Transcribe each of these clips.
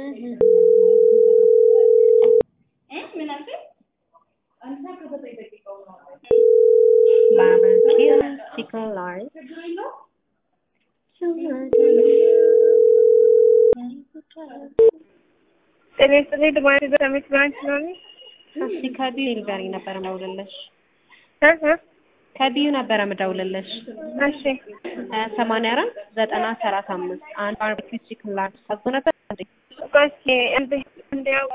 Barbecue chicken large. ጤና ይስጥልኝ ድማኒ በሰሚት ብራንች ነው እኔ እሺ ከቢዩ ንገሪኝ ነበረ መደውልልሽ እ እ ከቢዩ ነበረ መደውልልሽ እሺ ሰማንያ አራት ዘጠና ሰላሳ አምስት አንድ ባርቤኪው ቺክን ላርጅ ታዞ ነበር እንዴ? ቆይ እስኪ እንዴ እንዲያው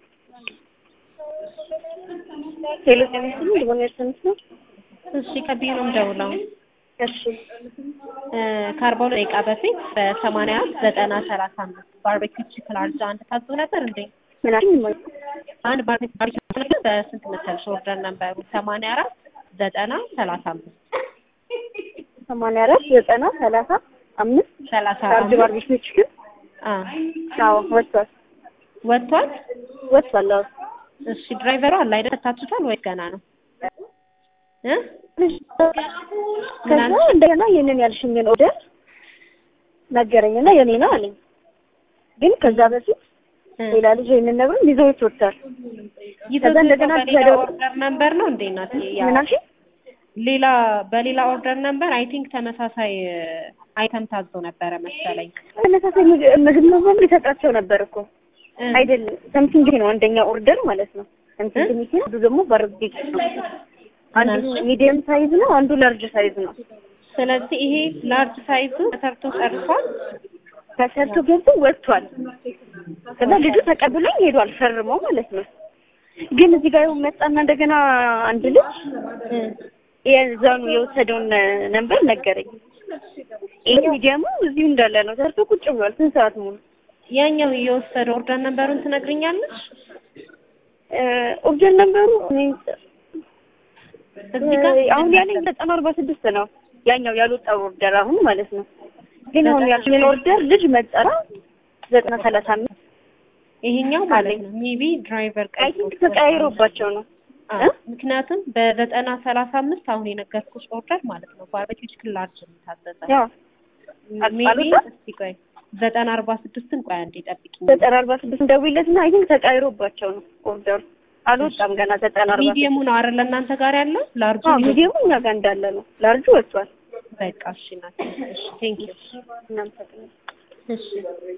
ሄሎ ጤና ይስጥልኝ ድማኒ በሰሚት ነው እሺ ከቢዩ ነው የምደውለው እሺ ከአርባ ሁለት ደቂቃ በፊት በሰማንያ አራት ዘጠና ሰላሳ አምስት ባርቤኪው ቺክን ላርጅ አንድ ታዞ ነበር እንዴ? ምን አልሽኝ እማዬ አንድ ባርቤኪው ባርቤኪው ነበር በስንት መሰልሽ ኦርደር ነበሩ ሰማንያ አራት ዘጠና ሰላሳ አምስት ሰማንያ አራት ዘጠና ሰላሳ አምስት ሰላሳ ቻርጅ አምስት ባርቤኪው ቺክን አ አዎ ወጥቷል ወጥቷል። ወጥቷል አዎ እሺ ድራይቨሩ አለ አይደል? ታችሁታል ወይስ ገና ነው እ ከዛ እንደገና የኔን ያልሽኝን ኦርደር ነገረኝና የኔ ነው አለኝ። ግን ከዛ በፊት እ ሌላ ልጅ ይሄንን ነግሮኝ ይዘውት ወጥቷል። ይዘው እንደገና በሌላ ተደው- ኦርደር ነምበር ነው እንዴ እናት? ያ ምን አልሽኝ? ሌላ በሌላ ኦርደር ነምበር አይ ቲንክ ተመሳሳይ አይተም ታዞ ነበረ መሰለኝ። ተመሳሳይ ምግብ ምግብ ነው በሙሉ ይሰጣቸው ነበር እኮ እ አይደለም። ሰምቲንግ ነው አንደኛ ኦርደር ማለት ነው። ሰምቲንግ እ? ሚኪ አንዱ ደግሞ ባርቤኪ ነው። አንዱ ምናልሽ? ሚዲየም ሳይዝ ነው፣ አንዱ ላርጅ ሳይዝ ነው። ስለዚህ ይሄ ላርጅ ሳይዙ ተሰርቶ ጨርሷል። ተሰርቶ ገብቶ ወጥቷል። ከዛ ልጁ ተቀብሎኝ ሄዷል ፈርሞ ማለት ነው። ግን እዚህ ጋር ይኸው መጣና እንደገና አንድ ልጅ እ የዛኑ የወሰደውን ነንበር ነገረኝ። ይሄ ሚዲያሙ እዚሁ እንዳለ ነው ተሰርቶ ቁጭ ብሏል። ስንት ሰዓት ሙሉ ያኛው የወሰደ ኦርደር ነምበሩን ትነግሪኛለሽ? ኦርደር ነንበሩ እኔ እዚህ ጋር አሁን ያለኝ ዘጠና አርባ ስድስት ነው። ያኛው ያልወጣው ኦርደር አሁን ማለት ነው። ግን አሁን ያልሽኝን ኦርደር ልጅ መጠራ ዘጠና ሰላሳ አምስት ይሄኛው ማለት ነው ሜቢ ድራይቨር አይ ቲንክ ተቀያይሮባቸው ነው። አዎ፣ ምክንያቱም በዘጠና ሰላሳ አምስት አሁን የነገርኩሽ ኦርደር ማለት ነው ባርቤኪው ቺክን ላርጅ ነው የታዘዘው። ያው አል- ሜቢ አልወጣም? እስቲ ቆይ ዘጠና አርባ ስድስትን ቆይ አንዴ ጠብቂኝ። ዘጠና አርባ ስድስት ደውይለትና አይ ቲንክ ተቀያይሮባቸው ነው ኦርደሩ አልወጣም ገና ዘጠና አርባ ስድስት ሚዲየሙ ነው አይደል እናንተ ጋር ያለው ላርጁ አዎ ሚዲየሙ እኛ ጋር እንዳለ ነው። ላርጁ ወጥቷል። በቃ እሺ ናት። እሺ ቴንክ ዩ እናመሰግናለን። እሺ